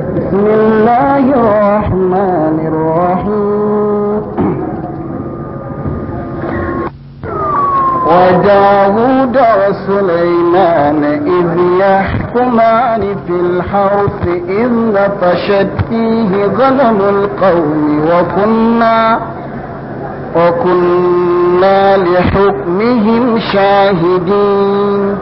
بسم الله الرحمن الرحيم وداود وسليمان إذ يحكمان في الحرث إذ نفشت فيه غنم القوم وكنا وكنا لحكمهم شاهدين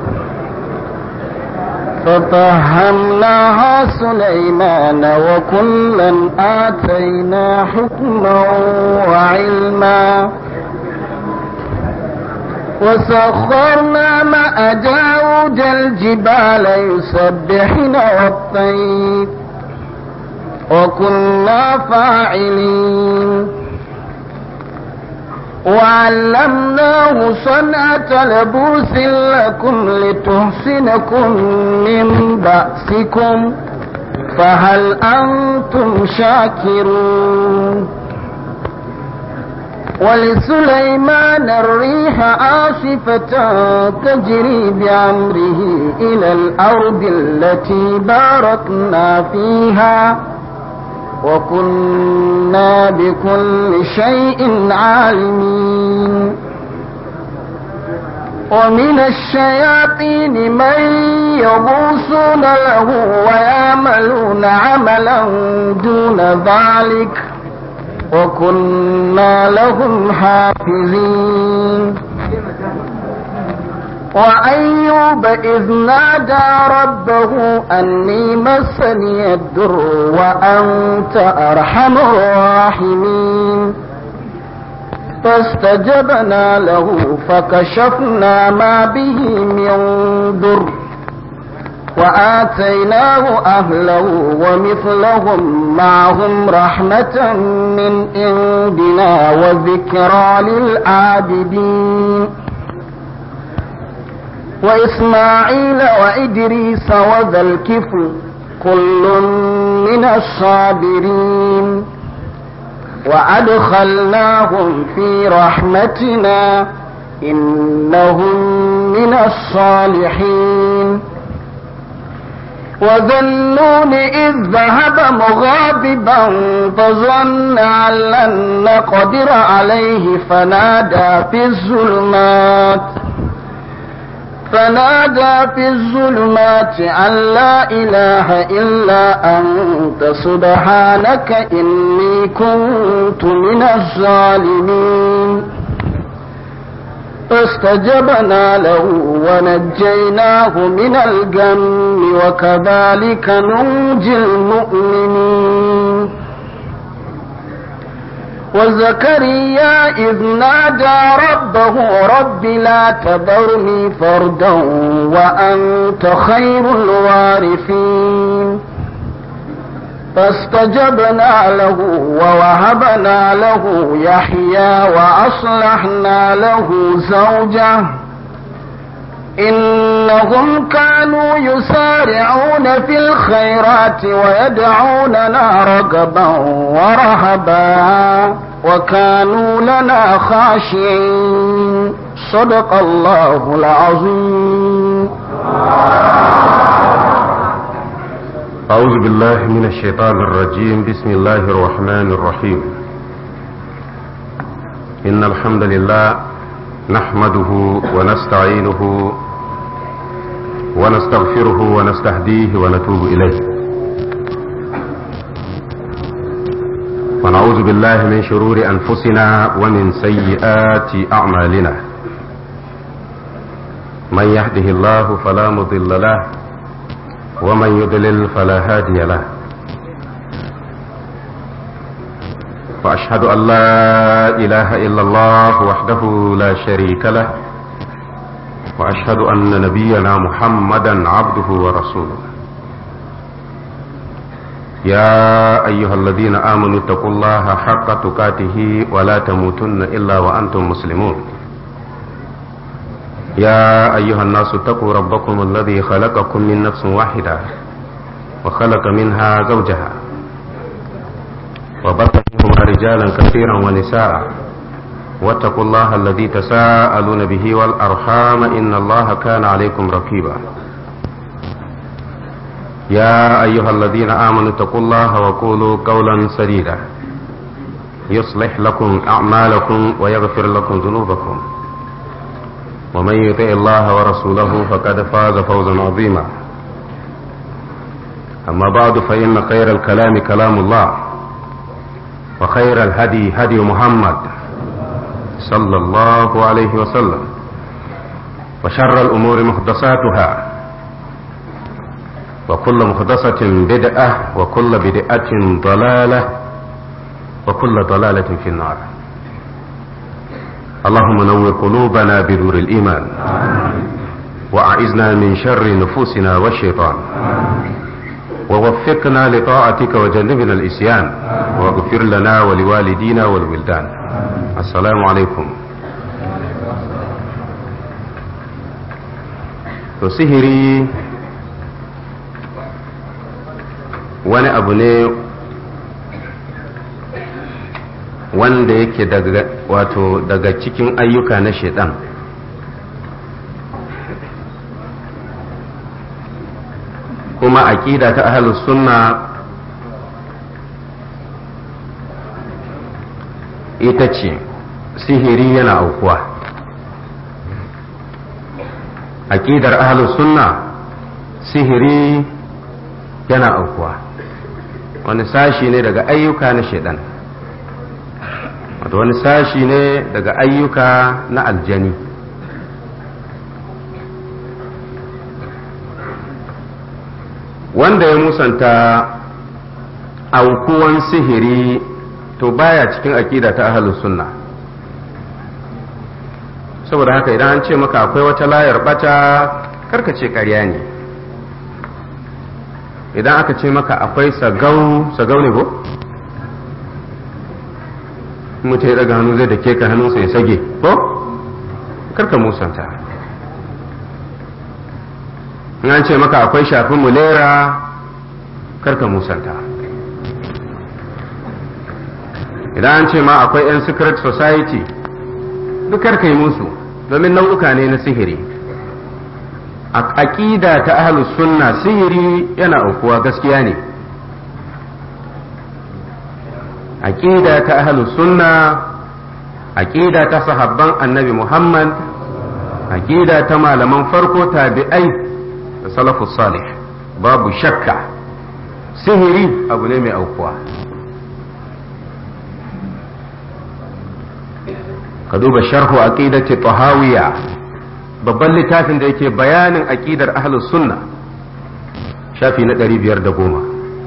ففهمناها سليمان وكلا آتينا حكما وعلما وسخرنا مع داود الجبال يسبحن والطير وكنا فاعلين وعلمناه صنعة لبوس لكم لتحسنكم من بأسكم فهل أنتم شاكرون ولسليمان الريح عاصفة تجري بأمره إلى الأرض التي باركنا فيها وكنا بكل شيء عالمين ومن الشياطين من يغوصون له ويعملون عملا دون ذلك وكنا لهم حافظين وأيوب إذ نادى ربه أني مسني الدر وأنت أرحم الراحمين فاستجبنا له فكشفنا ما به من ضر وآتيناه أهله ومثلهم معهم رحمة من عندنا وذكرى للعابدين وإسماعيل وإدريس وذا الكفل كل من الصابرين وأدخلناهم في رحمتنا إنهم من الصالحين وذنون إذ ذهب مغاضبا فظن أن لن نقدر عليه فنادى في الظلمات فنادى في الظلمات أن لا إله إلا أنت سبحانك إني كنت من الظالمين فاستجبنا له ونجيناه من الجم وكذلك ننجي المؤمنين وزكريا إذ نادى ربه رب لا تذرني فردا وأنت خير الوارثين فاستجبنا له ووهبنا له يحيى وأصلحنا له زوجه إنهم كانوا يسارعون في الخيرات ويدعوننا رغبا ورهبا وكانوا لنا خاشعين صدق الله العظيم أعوذ بالله من الشيطان الرجيم بسم الله الرحمن الرحيم إن الحمد لله نحمده ونستعينه ونستغفره ونستهديه ونتوب إليه ونعوذ بالله من شرور أنفسنا ومن سيئات أعمالنا من يهده الله فلا مضل له ومن يضلل فلا هادي له واشهد ان لا اله الا الله وحده لا شريك له واشهد ان نبينا محمدا عبده ورسوله يا ايها الذين امنوا اتقوا الله حق تقاته ولا تموتن الا وانتم مسلمون يا أيها الناس اتقوا ربكم الذي خلقكم من نفس واحدة وخلق منها زوجها وبث منهما رجالا كثيرا ونساء واتقوا الله الذي تساءلون به والأرحام إن الله كان عليكم رقيبا يا أيها الذين آمنوا اتقوا الله وقولوا قولا سديدا يصلح لكم أعمالكم ويغفر لكم ذنوبكم ومن يطع الله ورسوله فقد فاز فوزا عظيما أما بعد فإن خير الكلام كلام الله وخير الهدي هدي محمد صلى الله عليه وسلم وشر الأمور محدثاتها وكل محدثة بدعة وكل بدعة ضلالة وكل ضلالة في النار اللهم نور قلوبنا بنور الإيمان وأعذنا من شر نفوسنا والشيطان ووفقنا لطاعتك وجنبنا الإسيان واغفر لنا ولوالدينا والولدان السلام عليكم to sihiri wani abu ne wanda yake daga wato daga cikin ayyuka na shaidan kuma aƙida ta ahalus sunna ita ce sihiri yana aukuwa aƙidar ahalus sunna sihiri yana aukuwa wani sashi ne daga ayyuka na shaidan wato wani sashi ne daga ayyuka na aljani wanda ya musanta aukuwan sihiri to baya cikin aƙida ta ahalus sunna saboda haka idan an ce maka akwai wata layar bata karka ce ƙarya ne idan aka ce maka akwai sagau sagau ne ko mutum ya daga hannu zai da ke ka hannunsa ya sage ko karka musanta in an ce maka akwai shafin mulera karka musanta idan an ce ma akwai 'yan secret society duk karka yi musu domin nau'uka ne na sihiri a aƙida ta ahlus sunna sihiri yana aukuwa gaskiya ne aƙida ta ahlus sunna aƙida ta sahabban annabi muhammad aƙida ta malaman farko tabi'ai da salafus salih babu shakka sihiri abu ne mai aukuwa ka duba sharhu aqidati tahawiya babban littafin da yake bayanin aqidar ahlus sunna shafi na 510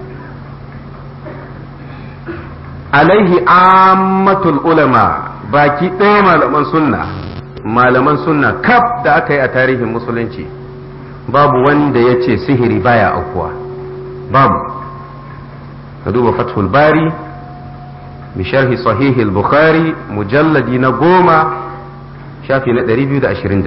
alaihi ammatul ulama baki ɗaya malaman sunna malaman sunna kaf da aka yi a tarihin musulunci babu wanda ya ce sihiri baya aukuwa babu ka duba fathul bari bisharhi sahihi al-bukhari mujalladi na goma shafi na 222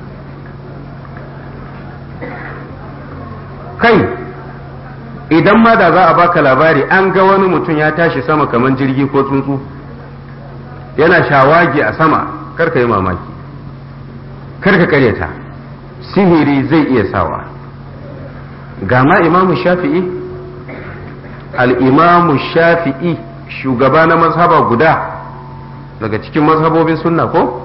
kai idan ma da za a baka labari an ga wani mutum ya tashi sama kamar jirgi ko tsuntsu yana shawagi a sama karka yi mamaki karka karyata sihiri zai iya sawa ga ma imamu shafi'i al-imamu shafi'i shugaba na mazhaba guda daga cikin mazhabobin sunna ko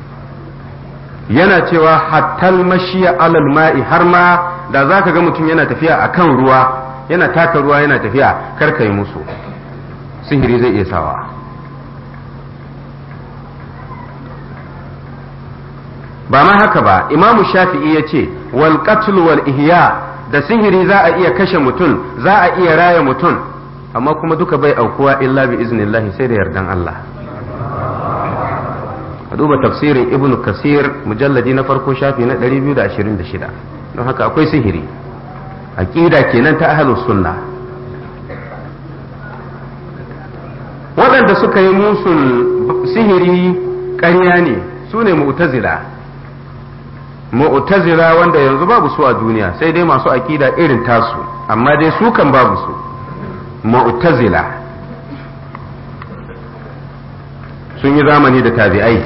yana cewa hattal mashiya alal ma'i har ma da za ka ga mutum yana tafiya a kan ruwa yana taka ruwa yana tafiya kar ka yi musu sihiri zai iya sawa ba ma haka ba imamu shafi'i ya ce wal qatl wal ihya da sihiri za a iya kashe mutum za a iya raya mutum amma kuma duka bai aukuwa illa bi iznillahi sai da yardan Allah a duba tafsirin ibn kasir mujalladi na farko shafi na 226 don haka akwai sihiri aqida kenan ta ahlus sunna waɗanda suka yi musun sihiri ƙarya ne su ne mu'tazila mu'tazila wanda yanzu babu su a duniya sai dai masu aqida irin tasu amma dai su kan babu su mu'tazila sun yi zamani da tabi'ai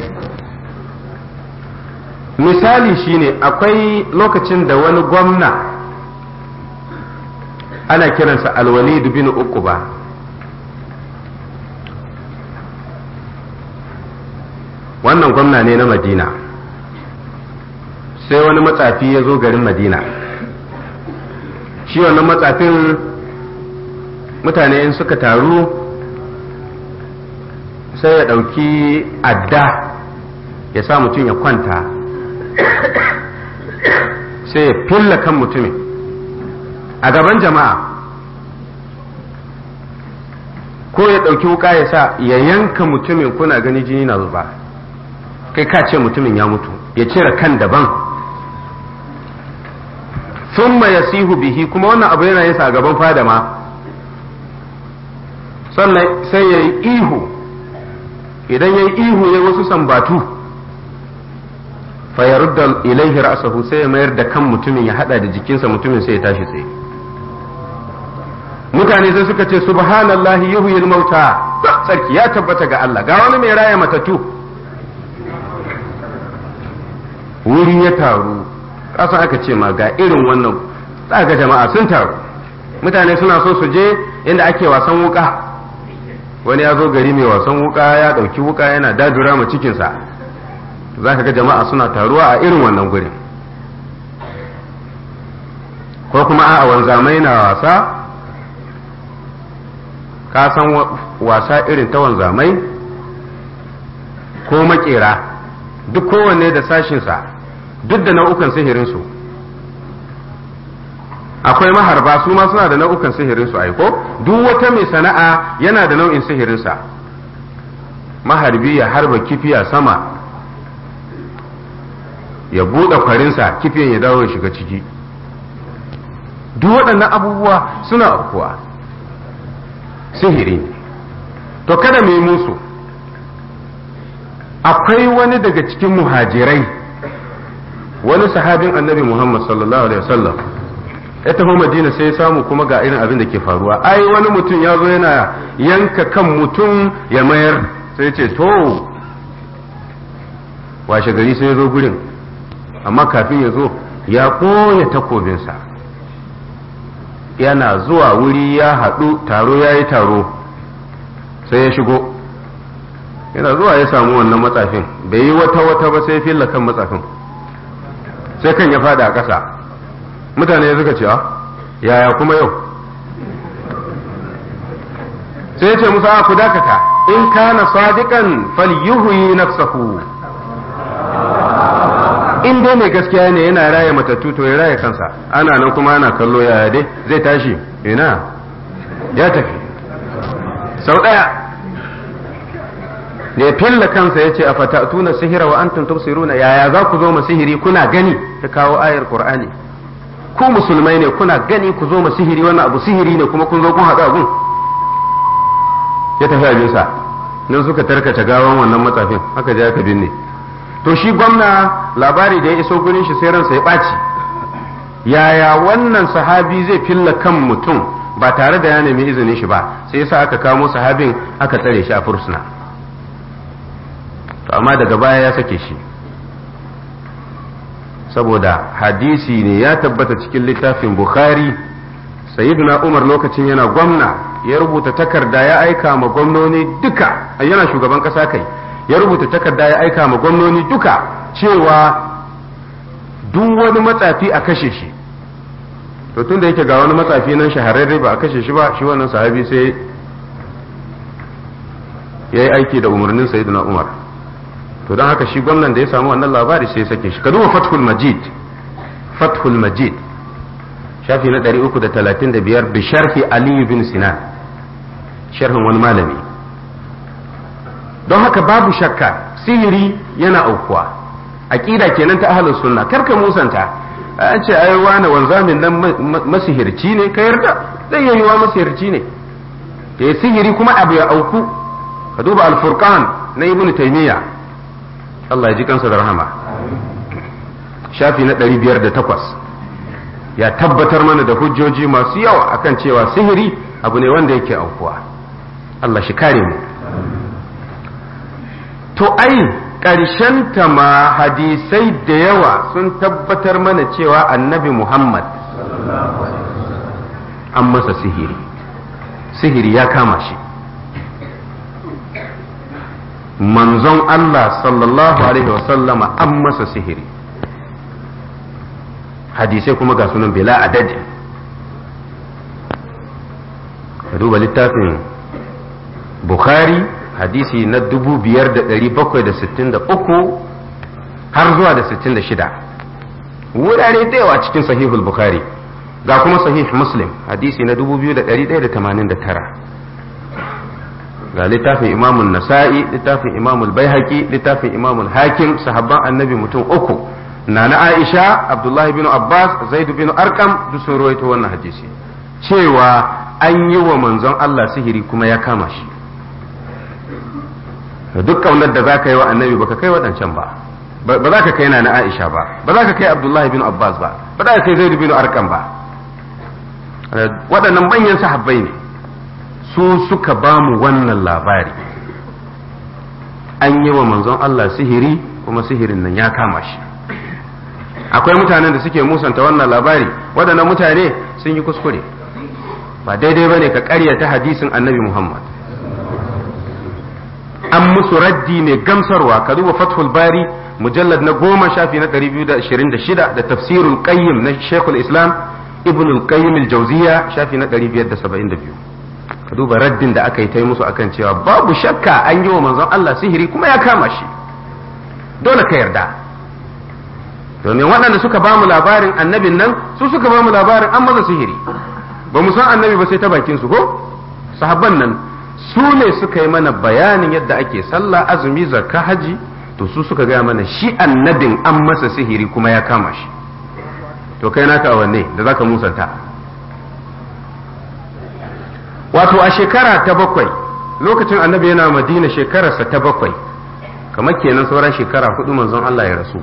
misali shine akwai lokacin da wani gwamna ana kiransa alwalid bin uquba wannan gwamna ne na madina sai wani matsafi ya zo garin madina shi wannan matsafin mutane in suka taru sai ya ɗauki adda ya sa mutum ya kwanta sai ya filla kan mutumin a gaban jama'a ko ya ɗauki wuka ya sa ya yanka mutumin kuna gani jini na zuba kai ka ce mutumin ya mutu ya cire kan daban sun ya sihu bihi kuma wannan abu yana yasa a gaban fada ma sannan sai ya yi ihu idan ya yi ihu ya wasu sambatu fayarudda ilaihi ra'sahu sai ya mayar da kan mutumin ya hada da jikinsa mutumin sai ya tashi tsaye mutane sai suka ce subhanallahi yuhyil mauta sarki ya tabbata ga Allah ga wani mai raya matatu wuri ya taru kasa aka ce ma ga irin wannan ga jama'a sun taru mutane suna so su je inda ake wasan wuka wani ya zo gari mai wasan wuka ya dauki wuka yana dajura ma cikinsa za ka ga jama'a suna taruwa a irin wannan gurin ko kuma a wanzamai na wasa ka san wasa irin ta wanzamai ko makera duk kowanne da sashinsa duk da nau'ukan sihirinsu akwai maharba su ma suna da nau'ukan sihirinsu aiko duk wata mai sana'a yana da nau'in sihirinsa maharbi ya harba kifiya sama ya buɗe kwarinsa kifiyan ya dawo ya shiga ciki duk waɗannan abubuwa suna kuwa sihiri ne to kada mu yi musu akwai wani daga cikin muhajirai wani sahabin annabi muhammad sallallahu alaihi wasallam ya taho madina sai ya samu kuma ga irin abin da ke faruwa ai wani mutum ya zo yana yanka kan mutum ya mayar sai ce to washe gari sai ya zo gurin amma kafin ya zo ya ɓoye takobinsa yana zuwa wuri ya haɗu taro ya yi taro sai ya shigo yana zuwa ya samu wannan matsafin bai yi wata wata ba sai filla kan matsafin sai kan ya fada a ƙasa mutane suka cewa yaya kuma yau sai ya ce musa ku dakata in kana sadiqan falyuhyi nafsahu in dai mai gaskiya ne yana raya matattu to ya raya kansa ana nan kuma ana kallo yaya dai zai tashi ina ya tafi sau ɗaya da ya filla kansa ya ce a fatatuna sihira wa antum tubsiruna yaya za ku zo ma sihiri kuna gani ta kawo ayar qur'ani ku musulmai ne kuna gani ku zo ma sihiri wannan abu sihiri ne kuma kun zo kun haɗu abun ya tafi abinsa nan suka tarkace gawan wannan matsafin haka je aka binne to shi gwamna labari da ya iso gurin shi sai ransa ya ɓaci yaya wannan sahabi zai filla kan mutum ba tare da ya nemi izinin shi ba sai yasa aka kamo sahabin aka tsare shi a fursuna to amma daga baya ya sake shi saboda hadisi ne ya tabbata cikin littafin bukhari sayyiduna umar lokacin yana gwamna ya rubuta takarda ya aika ma gwamnoni duka yana shugaban kasa kai ya rubuta takarda ya aika ma gwamnoni duka cewa duk wani matsafi a kashe shi to tun da yake ga wani matsafi nan shahararre ba a kashe shi ba shi wannan sahabi sai ya yi aiki da umarnin sayyidina umar to don haka shi gwamnan da ya samu wannan labari sai ya sake shi ka duba fathul majid fathul majid shafi na 335 bi sharhi ali bin sinan sharhin wani malami don haka babu shakka sihiri yana aukuwa aqida kenan ta ahlus sunna karka musanta an ce ai wani wanzamin nan masihirci ne ka yarda zai yi wa masihirci ne ya sihiri kuma abu ya auku ka duba al-furqan na ibnu taymiya Allah ya ji kansa da rahama shafi na 508 ya tabbatar mana da hujjoji masu yawa akan cewa sihiri abu ne wanda yake aukuwa Allah shi kare mu to ai ta ma hadisai da yawa sun tabbatar mana cewa annabi Muhammad an masa sihiri sihiri ya kama shi manzon Allah sallallahu alaihi wasallama an masa sihiri hadisai kuma ga sunan bila adadi ka duba littafin bukhari hadisi na 5763 har zuwa da 66 wurare da yawa cikin sahihul bukhari ga kuma sahih muslim hadisi na 2189 ga littafin imamun nasa'i littafin imamul baihaqi littafin imamul hakim sahabban annabi mutum uku na na aisha abdullahi bin abbas zaidu bin arkam duk sun rawaito wannan hadisi cewa an yi wa manzon allah sihiri kuma ya kama shi duk kaunar da za ka yi wa annabi baka kai waɗancan ba ba za ka kai na na aisha ba ba za ka kai abdullahi bin abbas ba ba za ka kai zaidu bin arkam ba waɗannan manyan sahabbai ne su suka ba mu wannan labari an yi wa manzon Allah sihiri kuma sihirin nan ya kama shi akwai mutanen da suke musanta wannan labari waɗannan mutane sun yi kuskure ba daidai ba ne ka ƙaryata hadisin annabi Muhammad an musu raddi mai gamsarwa ka duba fathul bari mujallad na goma shafi na 226 da tafsirul qayyim na shekul islam ibn al-qayyim al-jawziya shafi na 572 ka duba raddin da aka yi ta musu akan cewa babu shakka an yi wa manzon Allah sihiri kuma ya kama shi dole ka yarda domin waɗanda suka ba mu labarin annabin nan su suka ba mu labarin an maza sihiri ba mu san annabi ba sai ta bakin su ko sahabban nan su ne suka yi mana bayanin yadda ake sallah azumi zakka haji to su suka gaya mana shi annabin an masa sihiri kuma ya kama shi to kai naka wanne da zaka musanta wato a shekara ta bakwai lokacin annabi yana madina shekararsa ta bakwai kamar kenan sauran shekara hudu manzon Allah ya rasu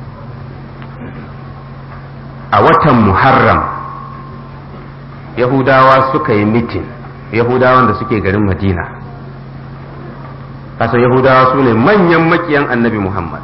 a watan muharram yahudawa suka yi mitin yahudawan da suke garin madina kasan yahudawa su ne manyan makiyan annabi muhammad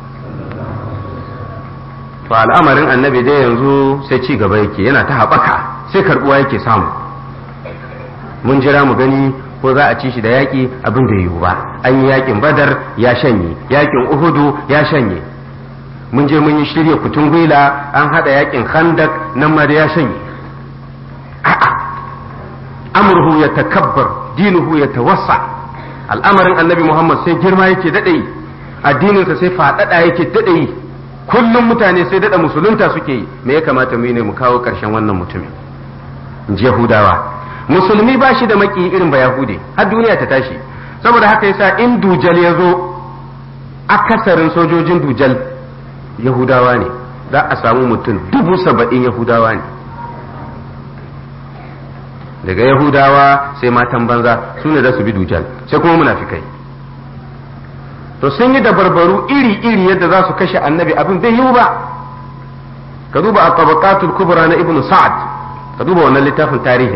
to al'amarin annabi dai yanzu sai ci gaba yake yana ta haɓaka sai karɓuwa yake samu mun jira mu gani ko za a ci shi da yaƙi abin da yiwu ba an yi yaƙin badar ya shanye yaƙin uhudu ya shanye mun je mun yi shirya kutun gwila an haɗa yaƙin khandak nan ma da ya shanye a'a amurhu ya takabbar dinuhu ya tawassa al'amarin annabi muhammad sai girma yake daɗe addininsa sai faɗaɗa yake daɗe kullum mutane sai daɗa musulunta suke yi me ya kamata mu yi ne mu kawo ƙarshen wannan mutumin yahudawa musulmi ba shi da maki irin ba yahude har duniya ta tashi saboda haka yasa in dujal ya zo akasarin sojojin dujal yahudawa ne za a samu mutum dubu saba'in yahudawa ne daga yahudawa sai matan banza su ne za su bi dujal sai kuma munafikai to sun yi dabarbaru iri-iri yadda za su kashe annabi abin bai yiwu ba ka duba a tabaqatul kubra na ibnu sa'ad ka duba wannan littafin tarihin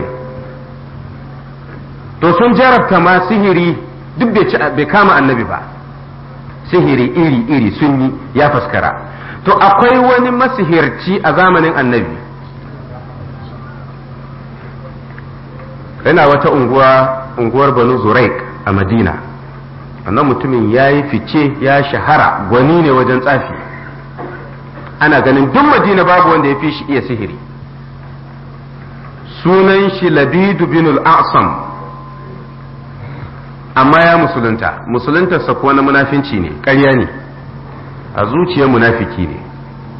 to sun jarabta ma sihiri duk bai kama annabi ba sihiri iri-iri sun yi ya faskara to akwai wani masihirci a zamanin annabi yana wata unguwa unguwar banu zuraik a madina wannan mutumin ya yi fice ya shahara gwani ne wajen tsafi ana ganin duk madina babu wanda ya fi shi iya sihiri sunan shi labidu bin al-asam amma ya musulunta musuluntarsa kuwa na munafinci ne ƙarya ne a zuciyar munafiki ne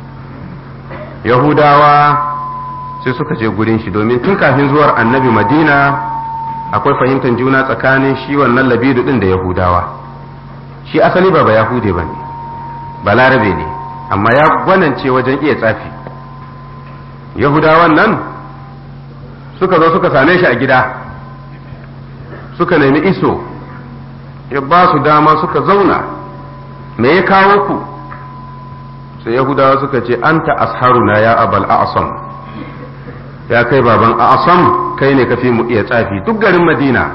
yahudawa sai suka je gurin shi domin tun kafin zuwar annabi madina akwai fahimtar juna tsakanin shi wannan labidu din da yahudawa shi asali ba ba yahude ba ne ba larabe ne amma ya gwanance wajen iya tsafi yahudawan nan suka zo suka same shi a gida suka nemi iso ya ba su dama suka zauna me ya kawo ku sai yahudawa suka ce anta asharuna ya abal a'sam ya kai baban a'sam kai ne kafi mu iya tsafi duk garin madina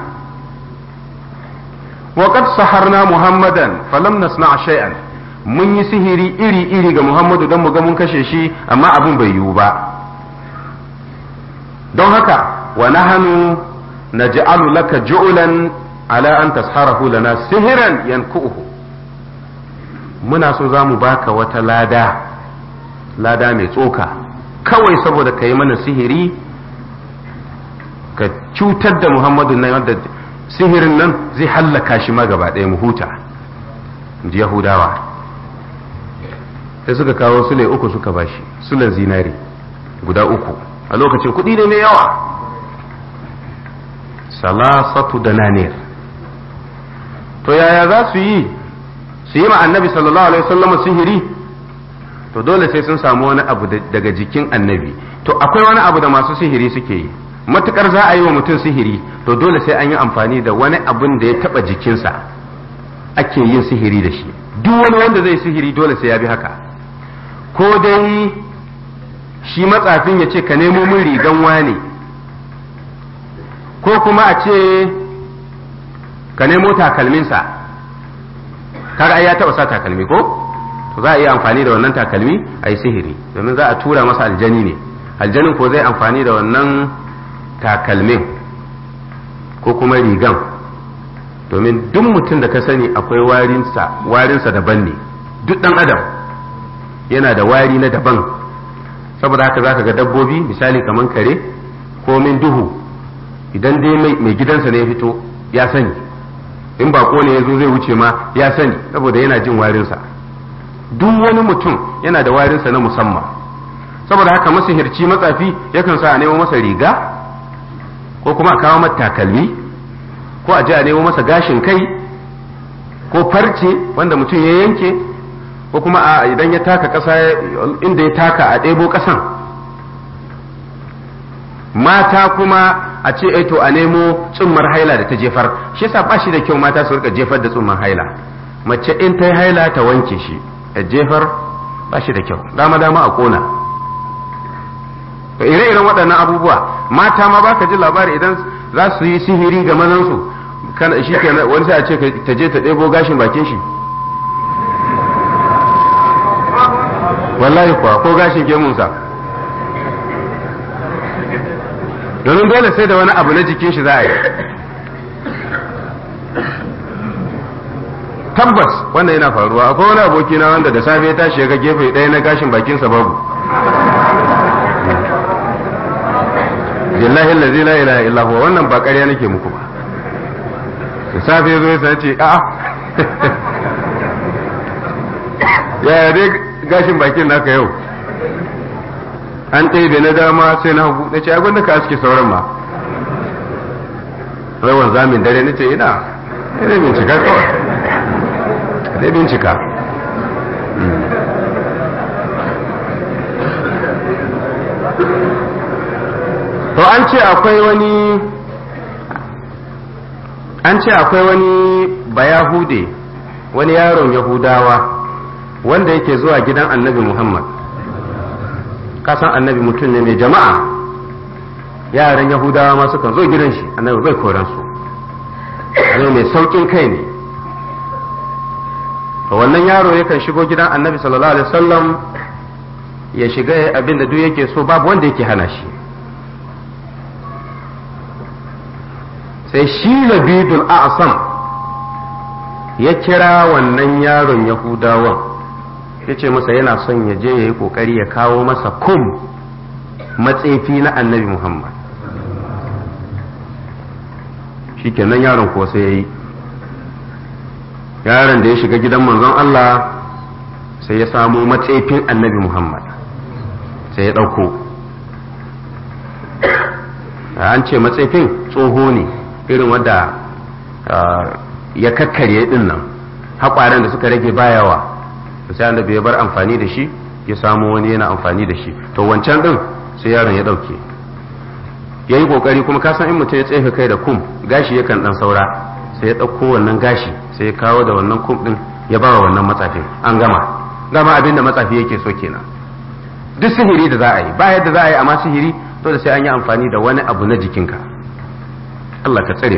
wa qad saharna muhammadan falam nasna shay'an mun yi sihiri iri iri ga muhammadu don mu ga mun kashe shi amma abin bai yiwu ba don haka wa nahnu naj'alu laka ju'lan ala an tasharahu lana sihiran yanku'uhu muna so za mu baka wata lada lada mai tsoka kawai saboda ka yi mana sihiri ka cutar da muhammadu nan wanda sihirin nan zai hallaka shi ma gaba ɗaya mu huta ji yahudawa sai suka kawo sule uku suka bashi sulan zinari guda uku a lokacin kuɗi ne mai yawa salasatu da nanir to yaya za su yi su yi ma annabi sallallahu alaihi wasallam sihiri to dole sai sun samu wani abu daga jikin annabi to akwai wani abu da masu sihiri suke yi matukar za a yi wa mutum sihiri to dole sai an yi amfani da wani abun da ya taba jikinsa ake yin sihiri da shi duk wani wanda zai sihiri dole sai ya bi haka ko dai shi matsafin ya ce ka nemo min rigan wane ko kuma a ce ka nemo takalminsa kaga ai ya taba sa takalmi ko to za a yi amfani da wannan takalmi a yi sihiri domin za a tura masa aljani ne aljanin ko zai amfani da wannan takalmin ko kuma rigan domin duk mutum da ka sani akwai warinsa warinsa daban ne duk dan adam yana da wari na daban saboda haka zaka ga dabbobi misali kaman kare ko min duhu idan dai mai gidansa ne ya fito ya sani in bako ne ya zo zai wuce ma ya sani saboda yana jin warinsa duk wani mutum yana da warinsa na musamman saboda haka masihirci matsafi yakan sa a nemo masa riga ko kuma a kawo masa takalmi ko a je a nemo masa gashin kai ko farce wanda mutum ya yanke ko kuma a idan ya taka ƙasa inda ya taka a ɗebo ƙasan mata kuma a ce ai to a nemo tsummar haila da ta jefar shi yasa ba shi da kyau mata su rika jefar da tsummar haila mace in ta yi haila ta wanke shi a jefar ba shi da kyau dama dama a kona to ire-iren waɗannan abubuwa mata ma baka ji labari idan za su yi sihiri ga mazansu kana shi ke wani sai a ce ta je ta ɗebo gashin bakin shi wallahi kuwa ko gashin gemunsa domin dole sai da wani abu na jikin shi za a yi tabbas wannan yana faruwa akwai wani aboki na wanda da safe ya tashi ya ga gefe ɗaya na gashin bakinsa babu billahi allazi la ilaha illa huwa wannan ba ƙarya nake muku ba da safe ya zo ya sace a'a yaya dai gashin bakin naka yau an ɗebe na dama sai na hagu na ce a gwanda ka aske sauran ma rawan zamin dare na ce ina ina bincika kawai zai bincika to an ce akwai wani an ce akwai wani bayahude wani yaron yahudawa wanda yake zuwa gidan annabi muhammad kasan annabi mutum ne mai jama'a yaran yahudawa ma sukan zo gidan shi annabi bai koransu zai mai saukin kai ne to wannan yaro yakan shigo gidan annabi sallallahu alaihi wasallam ya shiga abin da duk yake so babu wanda yake hana shi sai shi labidul a'sam ya kira wannan yaron yahudawan ya ce masa yana son ya je ya yi kokari ya kawo masa kum matsefi na annabi muhammad shi kenan yaron kuwa sai ya yi yaron da ya shiga gidan manzon Allah sai ya samu matsefin annabi Muhammad sai ya ɗauko an ce matsefin tsoho ne irin wadda ya kakkarye din nan haƙwaren da suka rage bayawa sai annabi ya bar amfani da shi ya samu wani yana amfani da shi to wancan din sai yaron ya ɗauke ya yi ƙoƙari kuma kasan in mutum ya tsefe kai da kum gashi yakan ɗan saura sai ya ɗauko wannan gashi sai ya kawo da wannan kum ɗin ya ba wa wannan matsafin an gama gama abin da matsafi yake so kenan duk sihiri da za a yi ba yadda za a yi amma sihiri dole sai an yi amfani da wani abu na jikinka Allah ka tsare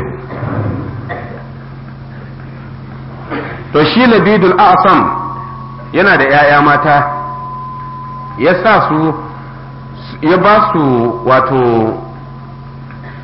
to shi labidul a'sam yana da 'ya'ya mata ya sa su ya ba su wato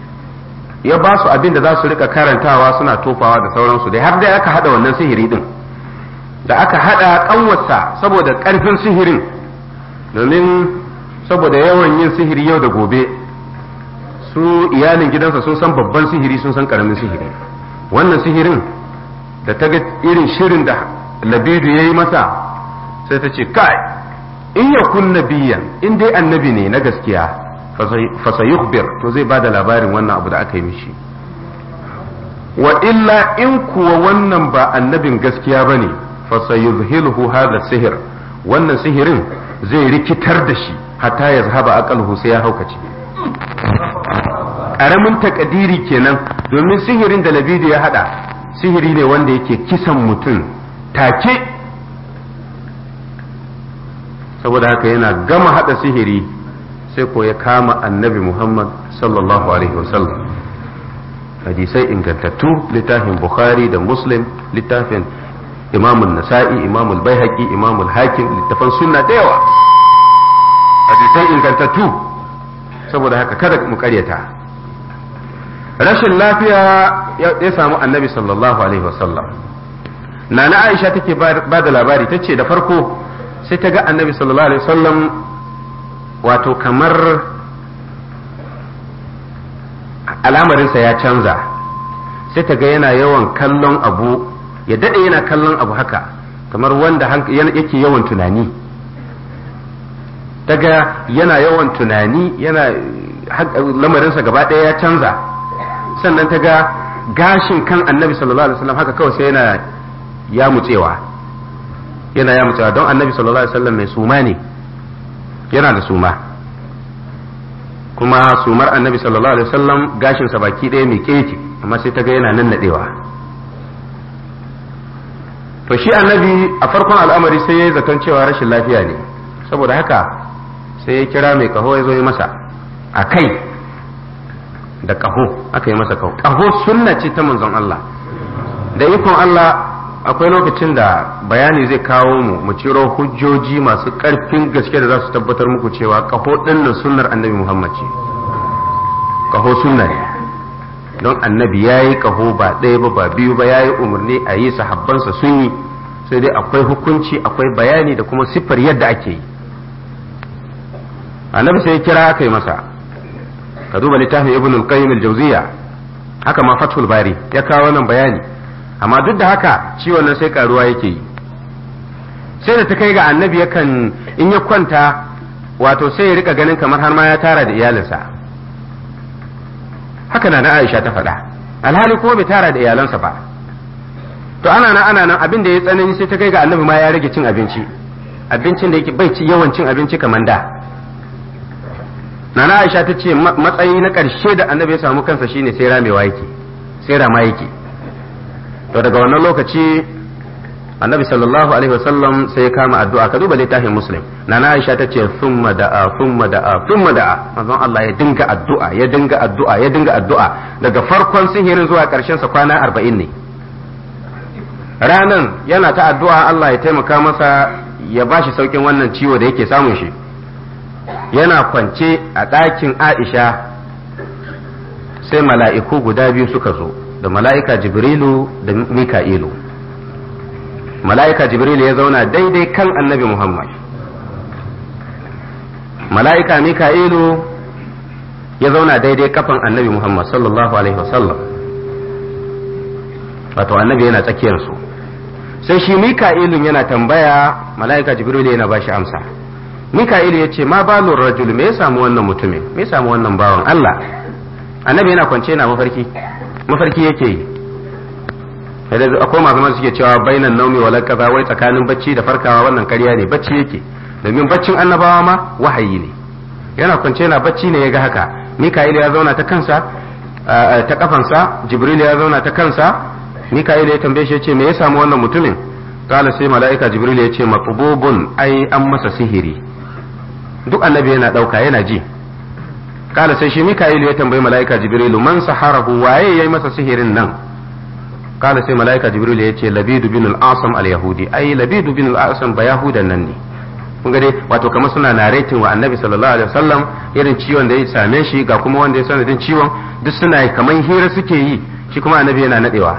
ya ba su abin da za su rika karantawa suna tofawa da sauransu dai har dai aka hada wannan sihiri din da aka hada kanwarsa saboda karfin sihirin domin saboda yawan yin sihiri yau da gobe su iyalin gidansa sun san babban sihiri sun san karamin sihiri wannan sihirin da ta ga irin shirin da labidu ya yi masa sai ta ce kai in ya kun nabiyan in dai annabi ne na gaskiya fasayukhbir to zai bada labarin wannan abu da aka yi mishi wa illa in kuwa wannan ba annabin gaskiya bane fasayuzhiluhu hadha sihir wannan sihirin zai rikitar da shi hatta ya zahaba aqalhu sai ya haukace karamin takadiri kenan domin sihirin da labidu ya hada sihiri ne wanda yake kisan mutum take saboda haka yana gama hada sihiri sai ko ya kama annabi Muhammad sallallahu alaihi wasallam hadisai ingantattu littafin Bukhari da Muslim littafin imamun nasa'i imamul baihaqi imamul hakim littafan sunna da yawa hadisai ingantattu saboda haka kada mu karyata rashin lafiya ya samu annabi sallallahu alaihi wasallam nana aisha take ba da labari ta ce da farko sai ta ga annabi sallallahu alaihi wasallam wato kamar alamarinsa ya canza sai ta ga yana yawan kallon abu ya daɗe yana kallon abu haka kamar wanda yake yawan tunani ta ga yana yawan tunani yana lamarinsa gaba ɗaya ya canza sannan ta ga gashin kan annabi sallallahu alaihi wasallam haka kawai sai yana ya mutsewa yana ya mutsewa don annabi sallallahu alaihi wasallam mai suma ne yana da suma kuma sumar annabi sallallahu alaihi wasallam gashinsa baki ɗaya mai keke amma sai ta ga yana nan naɗewa to shi annabi a farkon al'amari sai ya yi zaton cewa rashin lafiya ne saboda haka sai ya kira mai kaho ya zo yi masa a kai da kaho aka yi masa kaho kaho sunna ce ta manzon Allah da ikon Allah akwai lokacin da bayani zai kawo mu mu ciro hujjoji masu ƙarfin gaske da za su tabbatar muku cewa kaho ɗinnan sunnar annabi Muhammad ce kaho sunna ne don annabi ya yi kaho ba ɗaya ba ba biyu ba ya yi umarni a yi sahabbansa sun yi sai dai akwai hukunci akwai bayani da kuma siffar yadda ake yi annabi sai ya kira aka yi masa ka duba littafin ibn al-qayyim al-jawziya haka ma fathul bari ya kawo wannan bayani amma duk da haka ciwon nan sai karuwa yake yi sai da ta kai ga annabi yakan in ya kwanta wato sai ya rika ganin kamar har ma ya tara da iyalinsa haka na na Aisha ta faɗa alhali kuma bai tara da iyalansa ba to ana nan ana nan abin da ya tsanani sai ta kai ga annabi ma ya rage cin abinci abincin da yake bai ci yawan cin abinci kamar da nana Aisha ta ce matsayi na ƙarshe da annabi ya samu kansa shine sai ramewa yake sai rama yake to daga wannan lokaci annabi sallallahu alaihi wasallam sai ya kama addu'a ka duba littafin muslim nana aisha ta ce thumma da'a thumma da'a thumma da'a manzon Allah ya dinga addu'a ya dinga addu'a ya dinga addu'a daga farkon sihirin zuwa karshen sa kwana 40 ne ranan yana ta addu'a Allah ya taimaka masa ya bashi saukin wannan ciwo da yake samun shi yana kwance a ɗakin Aisha sai mala'iku guda biyu suka zo da mala'ika Jibrilu da Mika'ilu mala'ika jibril ya zauna daidai kan annabi muhammad mala'ika mika'ilu ya zauna daidai kafan annabi muhammad sallallahu alaihi wasallam wato annabi yana tsakiyarsu sai shi mika'ilun yana tambaya mala'ika jibril yana bashi amsa mika'ilu ya ce ma balur rajul me ya samu wannan mutumin me ya samu wannan bawan allah annabi yana kwance yana mafarki mafarki yake yi akwai masu masu suke cewa bainan naumi wa kaza wai tsakanin bacci da farkawa wannan karya ne bacci yake domin baccin annabawa ma wahayi ne yana kwance yana bacci ne ya ga haka mika'il ya zauna ta kansa ta kafansa jibril ya zauna ta kansa mika'il ya tambaye shi ya ce me ya samu wannan mutumin kala sai mala'ika jibril ya ce maqbubun ai an masa sihiri duk annabi yana dauka yana ji kala sai shi mika'il ya tambayi mala'ika jibril man saharahu waye yayi masa sihirin nan قال سي ملائكة جبريل يتي لبيد بن الأعصم اليهودي أي لبيد بن الأعصم بيهودا نني kun ga dai wato kamar suna narrating wa annabi sallallahu alaihi wasallam irin ciwon da ya same shi ga kuma wanda ya sanadin ciwon duk suna kamar hira suke yi shi kuma annabi yana nadewa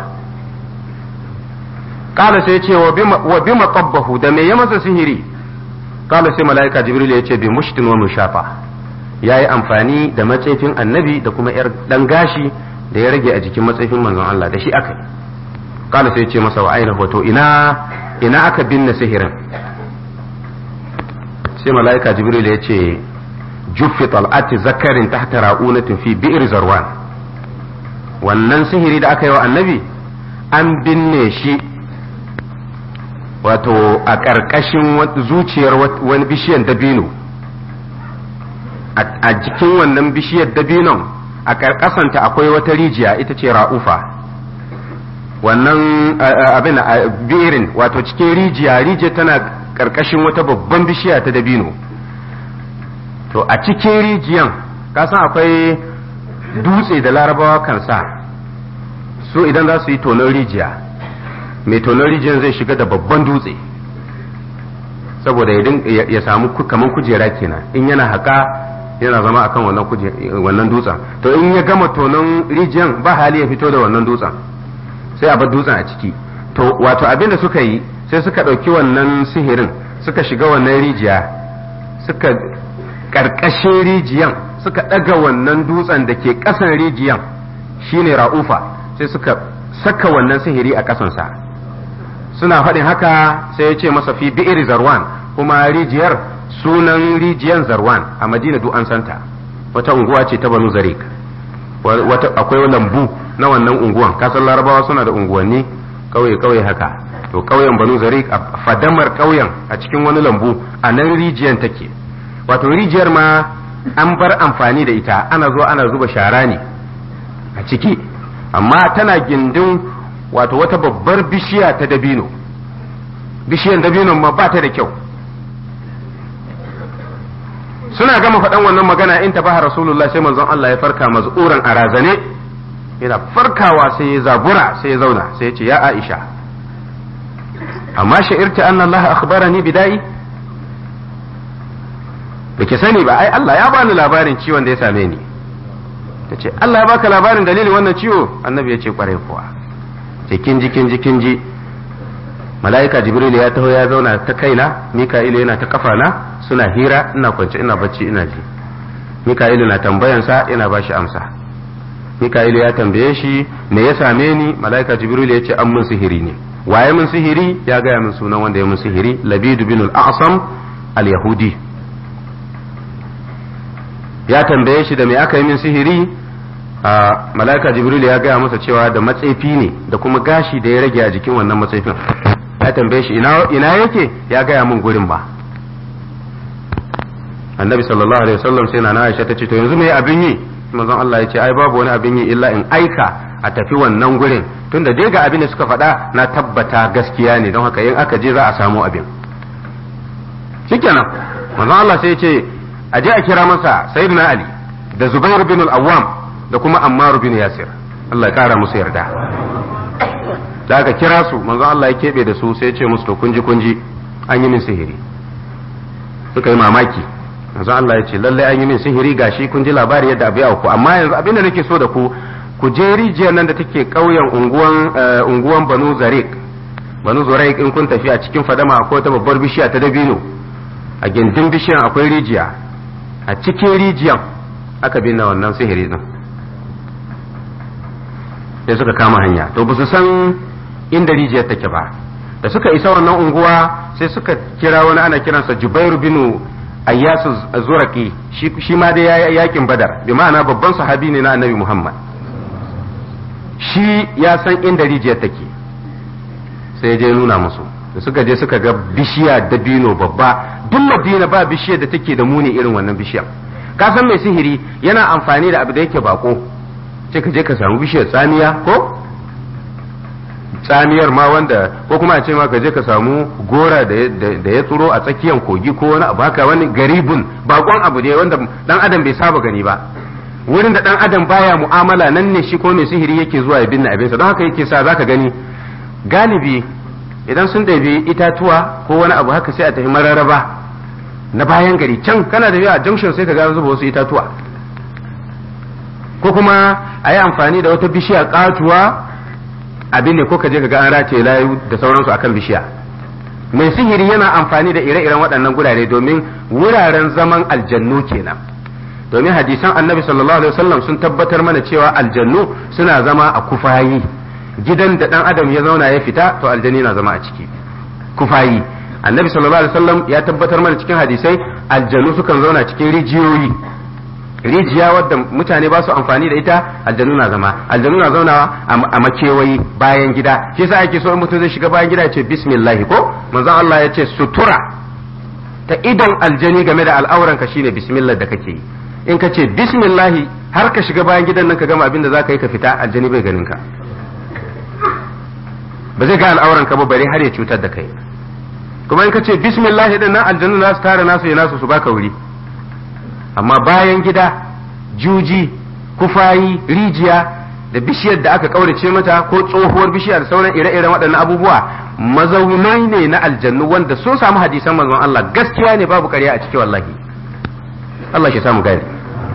kala sai ce wa bima qabbahu da me ya masa sihiri kala sai malaika jibril ya ce bi mushtin wa mushafa yayi amfani da matsefin annabi da kuma yar dan gashi da ya rage a jikin matsefin manzon Allah da shi aka yi kala sai ya ce masa wa aina hoto ina ina aka binne sihirin sai malaika jibril ya ce juffi tal'ati zakarin tahta ra'unatin fi bi'r zarwan wannan sihiri da aka yi wa annabi an binne shi wato a ƙarƙashin zuciyar wani bishiyar dabino a jikin wannan bishiyar dabinon a ƙarƙasanta akwai wata rijiya ita ce ra'ufa wannan abin birin wato cikin rijiya rijiya tana ƙarƙashin wata babban bishiya ta dabino to a cikin rijiyan kasan akwai dutse da larabawa kan sa su idan za su yi tonon rijiya mai tonon rijiyar zai shiga da babban dutse saboda ya samu kaman kujera kenan in yana haka yana zama akan wannan wannan dutsen to in ya gama tonon rijiyan ba hali ya fito da wannan dutsen sai a bar dutsen a ciki to wato abin da suka yi sai suka ɗauki wannan sihirin suka shiga wannan rijiya suka ƙarƙashin rijiyan suka ɗaga wannan dutsen da ke ƙasan rijiyan shine ra'ufa sai suka saka wannan sihiri a ƙasansa suna faɗin haka sai ya ce masa fi bi'ir zarwan kuma rijiyar sunan rijiyan zarwan a madina duk an santa wata unguwa ce ta banu zarik wata akwai lambu na wannan unguwan kasan larabawa suna da unguwanni kauye kauye haka to kauyen banu zarik a fadamar kauyen a cikin wani lambu a nan rijiyan take wato rijiyar ma an bar amfani da ita ana zuwa ana zuba shara ne a ciki amma tana gindin wato wata babbar bishiya ta dabino bishiyan dabinon ma ba ta da kyau suna gama faɗan wannan magana in tafaha rasulullah sai manzon Allah ya farka maz'uran a razane yana farkawa sai ya zabura sai ya zauna sai ya ce ya Aisha amma sha'irta anna Allah akhbarani bidai baki sani ba ai Allah ya bani labarin ciwon da ya same ni tace Allah ya baka labarin dalilin wannan ciwo annabi ya ce kwarai kuwa ce kinji kinji kinji mala'ika jibril ya taho ya zauna ta kaina mika'ilu yana ta kafana suna hira ina kwance ina bacci ina ji mika'ilu na tambayansa ina ba shi amsa mika'ilu ya tambaye shi me ya same ni mala'ika jibril ya ce an mun sihiri ne waye mun sihiri ya gaya min sunan wanda ya mun sihiri labidu bin al-a'sam al-yahudi ya tambaye shi da me aka yi min sihiri a mala'ika jibril ya gaya masa cewa da matsefi ne da kuma gashi da ya rage a jikin wannan matsefin ya tambaye shi ina yake ya gaya min gurin ba annabi sallallahu alaihi wasallam sai na Aisha ta ce to yanzu me abin yi manzon Allah ya ce ai babu wani abin yi illa in aika a tafi wannan gurin tunda dai ga abin da suka faɗa na tabbata gaskiya ne don haka in aka je za a samu abin shikenan manzon Allah sai ya ce a je a kira masa sayyidina Ali da Zubair bin al-Awwam da kuma Ammar bin Yasir Allah ya kara musu yarda da aka kira su manzon Allah ya kebe da su sai ya ce musu to kunji kunji an yi min sihiri suka yi mamaki manzon Allah ya ce lallai an yi min sihiri gashi kun ji labari yadda abu ya ku amma yanzu abinda nake so da ku ku je rijiyar nan da take ƙauyen unguwan unguwan Banu Zarik Banu Zarik in kun tafi a cikin fadama akwai ta babbar bishiya ta dabino a gindin bishiyan akwai rijiya a cikin rijiyan aka binne wannan sihiri din sai suka kama hanya to ba su san inda rijiyar take ba da suka isa wannan unguwa sai suka kira wani ana kiransa Jubairu binu ayyasu zuraki shi ma dai ya yakin badar bi ma'ana babban sahabi ne na annabi muhammad shi ya san inda rijiyar take sai ya je nuna musu da suka je suka ga bishiya dabino babba duk madina ba bishiyar da take da muni irin wannan bishiyar ka san mai sihiri yana amfani da abu da yake bako sai ka je ka samu bishiyar tsamiya ko tsamiyar ma wanda ko kuma a ce ma ka je ka samu gora da ya tsuro a tsakiyar kogi ko wani abu haka wani garibun bakon abu ne wanda dan adam bai saba gani ba wurin da dan adam baya mu'amala nan ne shi ko mai sihiri yake zuwa ya binne abinsa don haka yake sa zaka gani galibi idan sun ɗabi itatuwa ko wani abu haka sai a tafi mararaba na bayan gari can kana da a junction sai ka ga zuba wasu itatuwa ko kuma a yi amfani da wata bishiya katuwa abin ne ko ka je ka ga an rataye layu da sauransu akan bishiya mai sihiri yana amfani da ire-iren waɗannan gurare domin wuraren zaman aljannu kenan domin hadisan annabi sallallahu alaihi wasallam sun tabbatar mana cewa aljannu suna zama a kufayi gidan da dan adam ya zauna ya fita to aljanni na zama a ciki kufayi annabi sallallahu alaihi wasallam ya tabbatar mana cikin hadisai aljannu sukan zauna cikin rijiyoyi rijiya wadda mutane ba su amfani da ita aljanu na zama aljanu na zaunawa a makewayi bayan gida shi yasa ake so in mutum zai shiga bayan gida ya ce bismillah ko manzon Allah ya ce sutura ta idon aljani game da al'auran ka shine bismillah da kake yi in ka ce bismillah har ka shiga bayan gidan nan ka gama abin da zaka yi ka fita aljani bai ganin ka ba zai ga al'auran ka ba bare har ya cutar da kai kuma in ka ce bismillah din nan aljanu za su tara nasu ya nasu su baka wuri amma bayan gida juji kufayi rijiya da bishiyar da aka kaurace mata ko tsohuwar bishiya da sauran ire-iren waɗannan abubuwa mazaunai ne na aljannu wanda sun samu hadisan manzon Allah gaskiya ne babu ƙarya a ciki wallahi Allah shi samu gani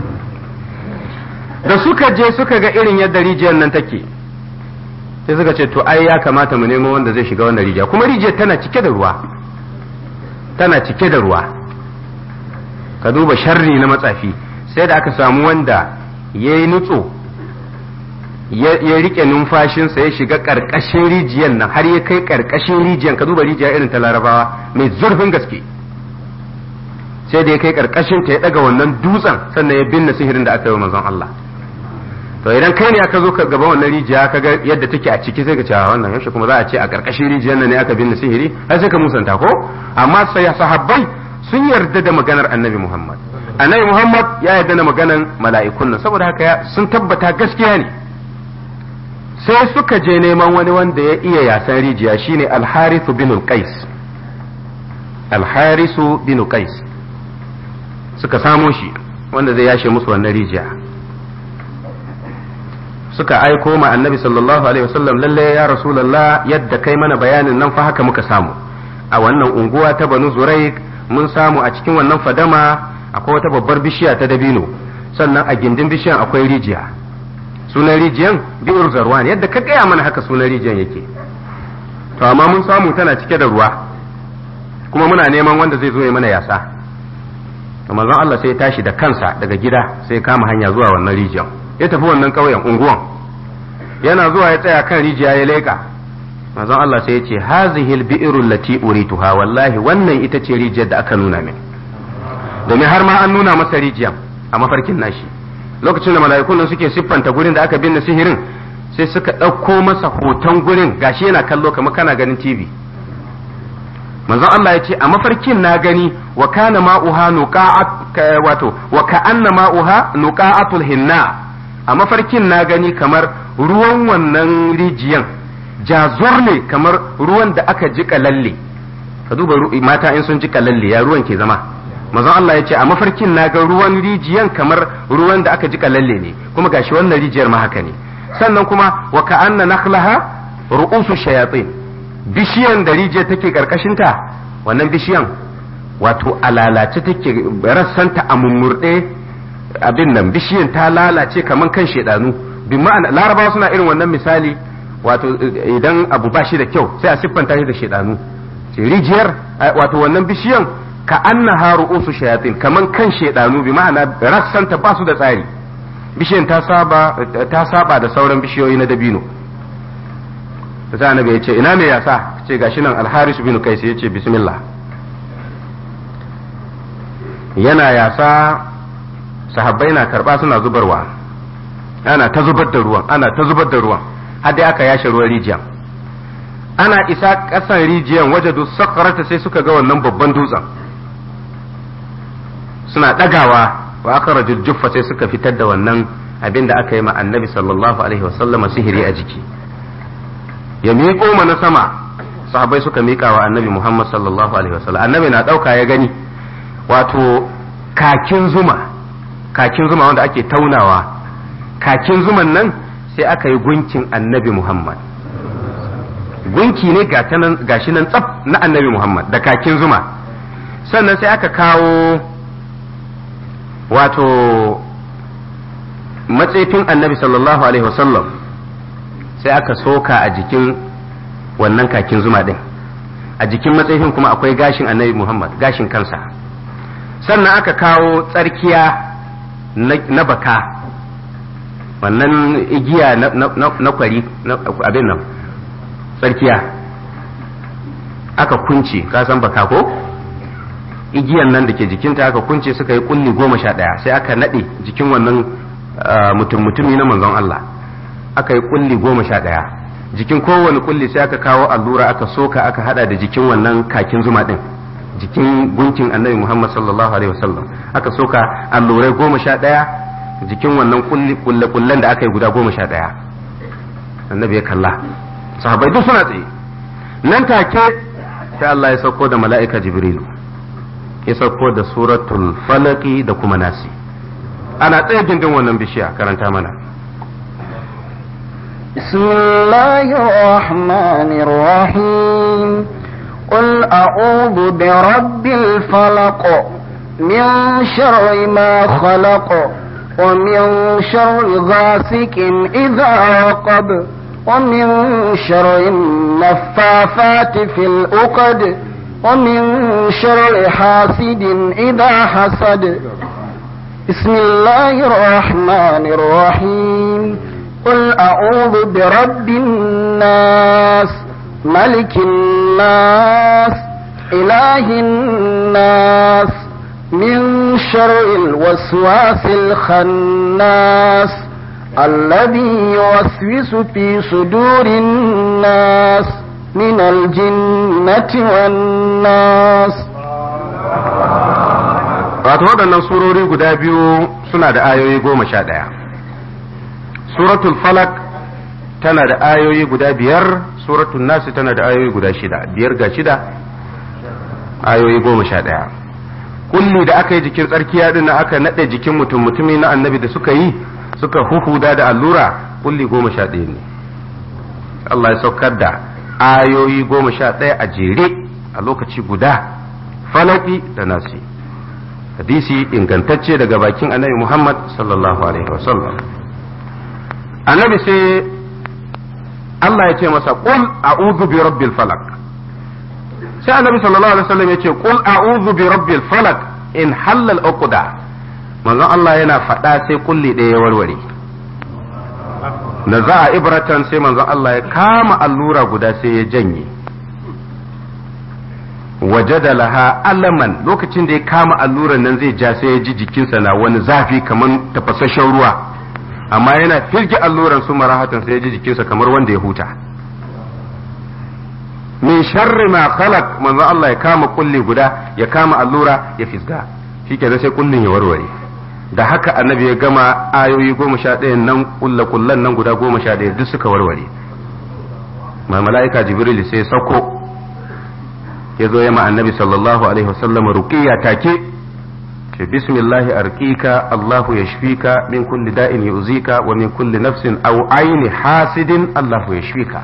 da suka je suka ga irin yadda rijiyar nan take sai suka ce to ai ya kamata mu nemo wanda zai shiga wannan rijiya kuma rijiyar tana cike da ruwa tana cike da ruwa ka duba sharri na matsafi sai da aka samu wanda ya yi nutso ya rike numfashinsa ya shiga ƙarƙashin rijiyar nan har ya kai ƙarƙashin rijiyar ka duba rijiya irin ta larabawa mai zurfin gaske sai da ya kai ƙarƙashin ta ya ɗaga wannan dutsen sannan ya binne sihirin da aka yi wa manzon Allah to idan kai ne aka zo ka gaba wannan rijiya ka ga yadda take a ciki sai ka ce wannan yaushe kuma za a ce a ƙarƙashin rijiyar nan ne aka binne sihiri har sai ka musanta ko amma sai sahabbai sun yarda da maganar annabi Muhammad annabi Muhammad ya yarda da maganar mala'ikun nan saboda haka sun tabbata gaskiya ne sai suka je neman wani wanda ya iya yasan rijiya shine al-Harith bin qais al-Harith bin qais suka samo shi wanda zai yashe musu wannan rijiya suka aiko ma annabi sallallahu alaihi wasallam lalle ya rasulullah yadda kai mana bayanin nan fa haka muka samu a wannan unguwa ta banu zuraik mun samu a cikin wannan fadama akwai wata babbar bishiya ta dabino sannan a gindin bishiyan akwai rijiya sunan rijiyan bi'ur zarwan yadda ka gaya mana haka sunan rijiyan yake to amma mun samu tana cike da ruwa kuma muna neman wanda zai zo ya mana yasa to manzon Allah sai ya tashi da kansa daga gida sai ya kama hanya zuwa wannan rijiyan ya tafi wannan ƙauyen unguwan yana zuwa ya tsaya kan rijiya ya leƙa manzon Allah sai ya ce hazihi albi'ru allati urituha wallahi wannan ita ce rijiyar da aka nuna min domin har ma an nuna masa rijiyar a mafarkin nashi lokacin da mala'ikun nan suke siffanta gurin da aka binne sihirin sai suka ɗauko masa hoton gurin gashi yana kallo kamar kana ganin TV manzon Allah ya ce a mafarkin na gani wa kana ma'uha nuqa'at wato wa ka'anna ma'uha nuqa'atul hinna a mafarkin na gani kamar ruwan wannan rijiyan jazor ne kamar ruwan da aka jika lalle ka duba mata in sun jika lalle ya ruwan ke zama manzon Allah ya ce a mafarkin na ga ruwan rijiyan kamar ruwan da aka jika lalle ne kuma gashi wannan rijiyar ma haka ne sannan kuma wa ka'anna nakhlaha ru'usu shayatin bishiyan da rijiyar take karkashin ta wannan bishiyan wato a lalace take rassanta a mummurde abin nan bishiyan ta lalace kaman kan shedanu bi ma'ana larabawa suna irin wannan misali wato idan abu ba shi da kyau sai a siffanta shi da shedanu rijiyar wato wannan bishiyan ka anna haru usu shayatin kaman kan shedanu bi ma'ana rassanta ba su da tsari bishiyan ta saba ta saba da sauran bishiyoyi na dabino sai annabi ya ce ina me yasa ce gashi nan al-haris bin kais ya ce bismillah yana yasa sahabbai na karba suna zubarwa ana ta zubar da ruwan ana ta zubar da ruwan har dai aka yashe ruwan rijiyan ana isa ƙasan rijiyan waje da sakarata sai suka ga wannan babban dutsen suna ɗagawa wa aka rajujjuffa sai suka fitar da wannan abin da aka yi ma annabi sallallahu alaihi wasallama sihiri a jiki ya miƙo mana sama sahabbai suka miƙa wa annabi muhammad sallallahu alaihi wasallam annabi na ɗauka ya gani wato kakin zuma kakin zuma wanda ake taunawa kakin zuman nan sai aka yi gunkin annabi muhammad gunki ne gashi nan tsaf na annabi muhammad da kakin zuma sannan sai aka kawo wato matsefin annabi sallallahu alaihi wasallam sai aka soka a jikin wannan kakin zuma din a jikin matsefin kuma akwai gashin annabi muhammad gashin kansa sannan aka kawo tsarkiya na baka wannan igiya na kwari abin nan tsarkiya aka kunce ka san baka ko igiyan nan da ke jikinta aka kunce suka yi kulli goma sha ɗaya sai aka naɗe jikin wannan mutum mutumi na manzon Allah aka yi kulli goma sha ɗaya jikin kowane kulli sai aka kawo allura aka soka aka hada da jikin wannan kakin zuma ɗin jikin gunkin annabi Muhammad sallallahu alaihi wasallam aka soka allurai goma sha ɗaya jikin wannan kulle kullen da aka yi guda goma sha ɗaya annabi ya kalla sahabbai duk suna tsaye nan take sai Allah ya sauko da mala'ika jibrilu ya sauko da suratul falaki da kuma nasi ana tsaye gindin wannan bishiya karanta mana بسم الله الرحمن الرحيم قل أعوذ برب الفلق من شر ما خلق ومن شر غاسك إذا وقب ومن شر النفاثات في الأقد ومن شر حاسد إذا حسد بسم الله الرحمن الرحيم قل أعوذ برب الناس ملك الناس إله الناس من شر الوسواس الخناس الذي يوسوس في صدور الناس من الجنة والناس wato waɗannan surori guda biyu suna da ayoyi goma sha ɗaya suratul falak tana da ayoyi guda biyar suratul nasi tana da ayoyi guda shida biyar ga shida ayoyi goma sha ɗaya kulli da aka yi jikin tsarkiya din aka naɗe jikin mutum mutumi na annabi da suka yi suka huhuda da allura kulli goma sha ɗaya ne Allah ya saukar da ayoyi goma sha ɗaya a jere a lokaci guda falaki da nasi hadisi ingantacce daga bakin annabi Muhammad sallallahu alaihi wasallam annabi sai Allah ya ce masa qul a'udhu bi rabbil falak sai annabi sallallahu alaihi wasallam ya ce qul a'udhu bi rabbil falak in halal uqda manzon Allah yana faɗa sai kulli ɗaya ya warware da za a ibratan sai manzon Allah ya kama allura guda sai ya janye wajada laha alaman lokacin da ya kama alluran nan zai ja sai ya ji jikinsa na wani zafi kamar tafasasshen ruwa amma yana firge alluran su marahatan sai ya ji jikinsa kamar wanda ya huta min sharri ma khalaq manzo Allah ya kama kulli guda ya kama allura ya fisga shikenan sai kullin ya warware da haka annabi ya gama ayoyi goma sha ɗaya nan kulla kullan nan guda goma sha ɗaya duk suka warware ma mala'ika jibril sai sako ya zo ya ma annabi sallallahu alaihi wasallam ruqiyya take ce bismillahi arqika Allahu yashfika min kulli da'in yu'zika wa min kulli nafsin aw aini hasidin Allahu yashfika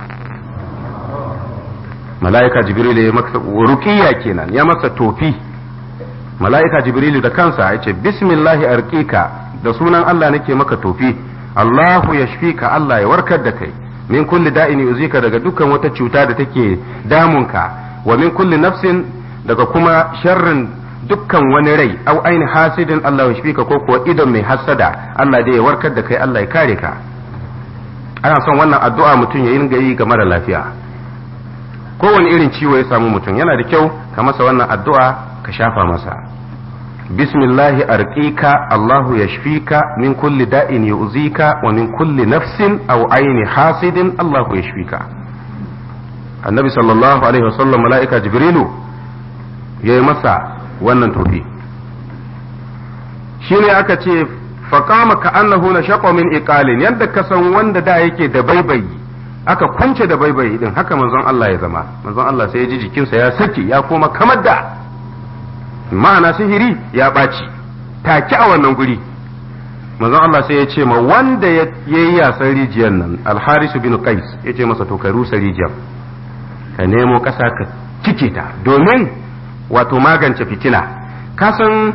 mala'ika jibril ya masa ruqiyya kenan ya masa tofi mala'ika jibril da kansa ya ce bismillahi arqika da sunan Allah nake maka tofi Allahu yashfika Allah ya warkar da kai min kulli da'in yu'zika daga dukkan wata cuta da take damunka wa min kulli nafsin daga kuma sharrin dukkan wani rai au aini hasidin Allah ya shfika ko kuwa idon mai hasada Allah dai ya warkar da kai Allah ya kare ka ana son wannan addu'a mutum ya ringa yi ga mara lafiya kowane irin ciwo ya samu mutum yana da kyau ka masa wannan addu'a ka shafa masa bismillahi arqika Allahu yashfika min kulli da'in yu'zika wa min kulli nafsin aw aini hasidin Allahu yashfika annabi sallallahu alaihi wasallam mala'ika jibrilu ya yi masa wannan tofi shi ne aka ce faƙama ka annahu na shaƙo min iqalin yadda ka san wanda da yake da baibayi aka kunce da baibayi din haka manzon Allah ya zama manzon Allah sai ya ji jikinsa ya saki ya koma kamar da ma'ana sihiri ya ɓaci take a wannan guri manzon Allah sai ya ce ma wanda ya yi yasan rijiyar nan alharisu bin qais ya ce masa to ka rusa rijiyar ka nemo ƙasa ka cike ta domin wato magance fitina kasan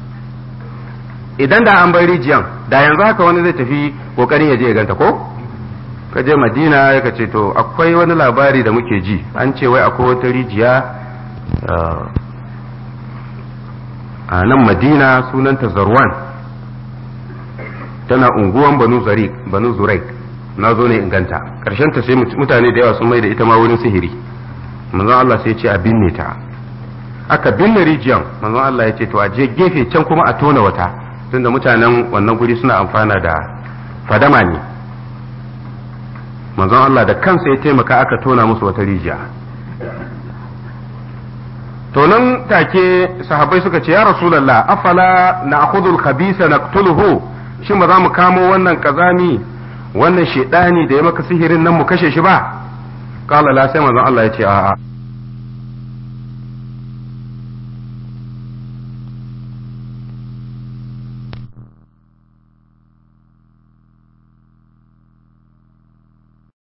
idan da an bar rijiyan da yanzu haka wani zai tafi kokarin ya je ya ganta ko ka je madina ya ce to akwai wani labari da muke ji an ce wai akwai wata rijiya a nan madina sunanta zarwan tana unguwan banu zarik banu zuraik na zo ne inganta karshen ta sai mutane da yawa sun mai da ita ma wurin sihiri manzon Allah sai ya ce a binne ta aka binne rijiyan manzon Allah ya ce to a je gefe can kuma a tona wata tunda mutanen wannan guri suna amfana da fadama ne manzon Allah da kansa ya taimaka aka tona musu wata rijiya to nan take sahabbai suka ce ya rasulullah afala na akhudul khabisa naqtuluhu shin ba za mu kamo wannan kazami wannan shedani da ya maka sihirin nan mu kashe shi ba qala la sai manzon Allah ya ce a'a